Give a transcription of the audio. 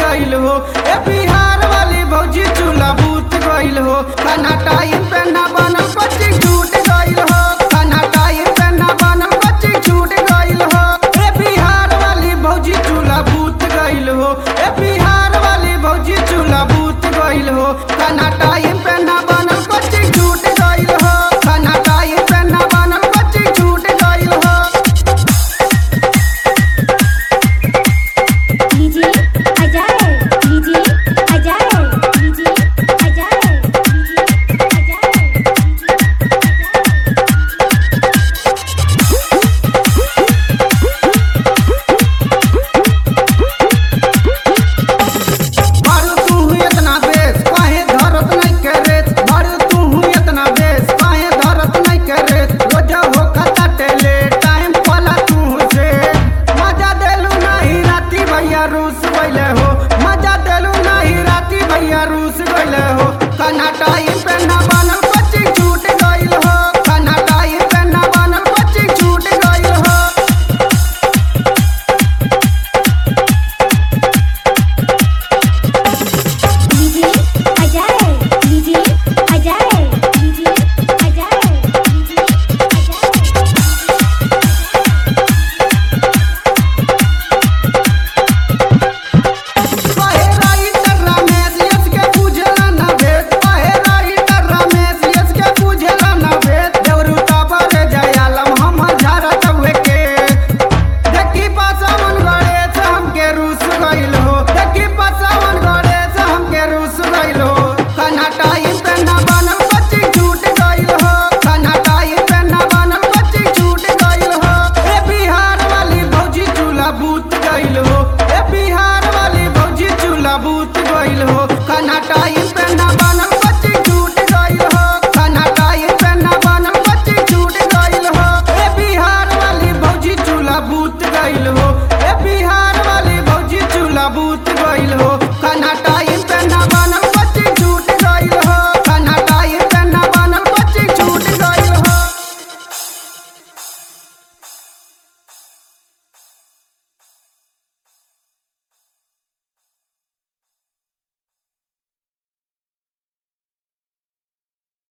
गइल हो ए बिहार वाली भौजी चूल्हा बूत गइल हो खाना टाइम पे ना बनल बच्ची छूट गइल हो खाना टाइम पे ना बनल बच्ची छूट गइल हो ए बिहार वाली भौजी चूल्हा बूत गइल हो ए बिहार वाली भौजी चूल्हा बूत गइल हो खाना टाइम पे ना बनल बच्ची छूट गइल हो खाना टाइम पे ना बनल बच्ची छूट गइल हो लीजिए अजाए लीजिए अजाए लीजिए अजाए लीजिए अजाए मारू तू इतना बेस काहे धरत नहीं करे मारू तू इतना बेस काहे धरत नहीं करे रोज हो खाता टेले टाइम पाला तू से मजा देलू नहीं राती भैया रूस गइले हो मजा देलू नहीं राती भैया रूस गइले हो खाना टाइम पे ना बनल बच्ची छूट गइल हो खाना टाइम पे ना बनल बच्ची छूट गइल हो लीजिए अजाए लीजिए अजाए लीजिए अजाए लीजिए काहे राइटर रमेश यस के बुझला ना भेद काहे राइटर रमेश यस के बुझला ना भेद देवरू टाबर जयालम हम झारत हुए के देखी पासावन गड़े से हमके रूस गइल हो देखी पासावन गड़े से हमके रूस गइल हो खाना टाइम पे ना बनल बच्ची छूट गइल हो खाना टाइम पे ना बनल बच्ची छूट गइल हो ए बिहार वाली भौजी चूल्हा बूत गइल हो ए बिहार वाली भौजी चूल्हा बूत गइल हो खाना टाइम पे ना बनल बच्ची छूट गइल हो खाना टाइम पे ना बनल बच्ची छूट गइल हो ए बिहार वाली भौजी चूल्हा बूत गइल हो ए बिहार वाली भौजी चूल्हा बूत गइल हो